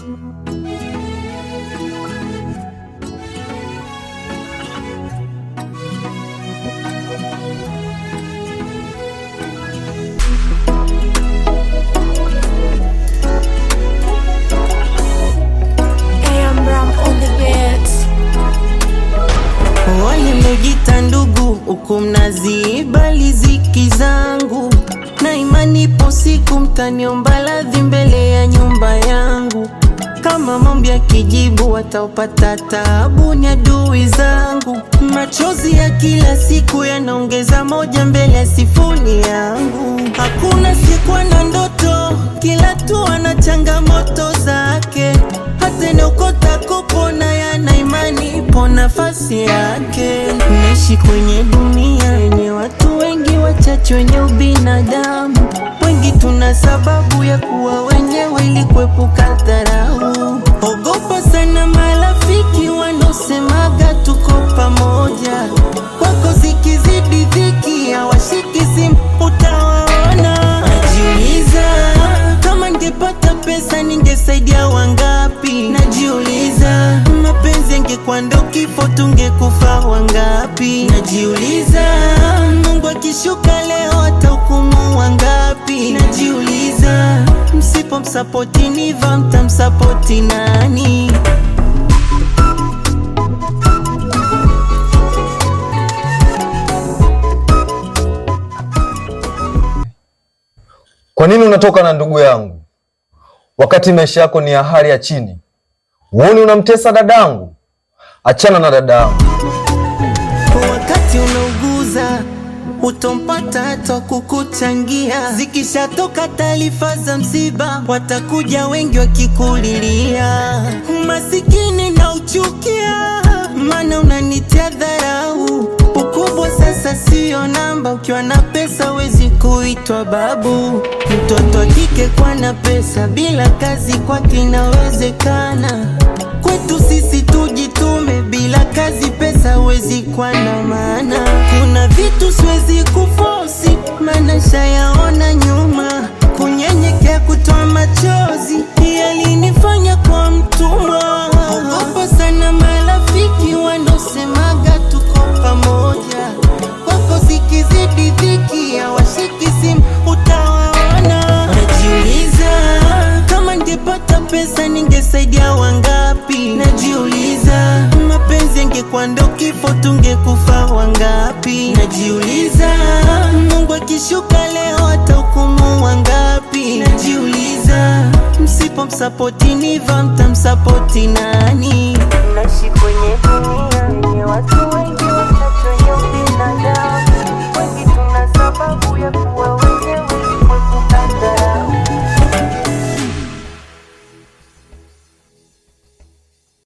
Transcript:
AM Ram on the beats. Wale mlojita ndugu huku mnaziiba riziki zangu, na imani ipo siku mtaniomba radhi mbele ya nyumba yangu. Kama mambo ya kijibu wataopata taabu ni adui zangu. Machozi ya kila siku yanaongeza moja mbele ya sifuni yangu. Hakuna siku na ndoto, kila tu ana changamoto zake. Hata inaokota kupona yana imani ipo nafasi yake. Naishi kwenye dunia yenye watu wengi wachache wenye ubinadamu. Wengi tuna sababu ya kuwa wenyewe ili kuepuka dharau. Ogopa sana marafiki wanaosemaga tuko pamoja. Kwako zikizidi dhiki hawashiki simu utawaona. Najiuliza kama ningepata pesa ningesaidia wangapi? Najiuliza mapenzi yangekuwa ndo kifo tungekufa wangapi? Najiuliza Mungu akishuka leo atahukumu wangapi? Najiuliza msipomsapoti Niva mtamsapoti nani? Kwa nini unatoka na ndugu yangu wakati maisha yako ni ya hali ya chini? Huoni unamtesa dadangu? Achana na dadangu. Wakati unauguza utompata hata kukuchangia. Zikishatoka taarifa za msiba, watakuja wengi wakikulilia. Umasikini na uchukia, maana unanitia dharau. Ukubwa sasa sio namba, ukiwa na pesa wezi kuitwa babu. Mtoto wa kike kwa na pesa, bila kazi kwake inawezekana. Kwetu sisi tujitume, bila kazi pesa hawezi kuwa na maana. Kuna vitu siwezi kufosi, maana shayaona nyuma. Kunyenyekea, kutoa machozi, yalinifanya kwa mtumwa. Ogopa sana marafiki wanaosemaga tuko pamoja. Kwako zikizidi dhiki, hawashiki simu utawaona. Najiuliza kama ningepata pesa ningesaidia wangapi? Najiuliza mapenzi yangekuwa ndo kifo tungekufa wangapi? Najiuliza Mungu akishuka leo atahukumu wangapi? Najiuliza msipomsapoti Niva mtamsapoti nani? Naishi kwenye dunia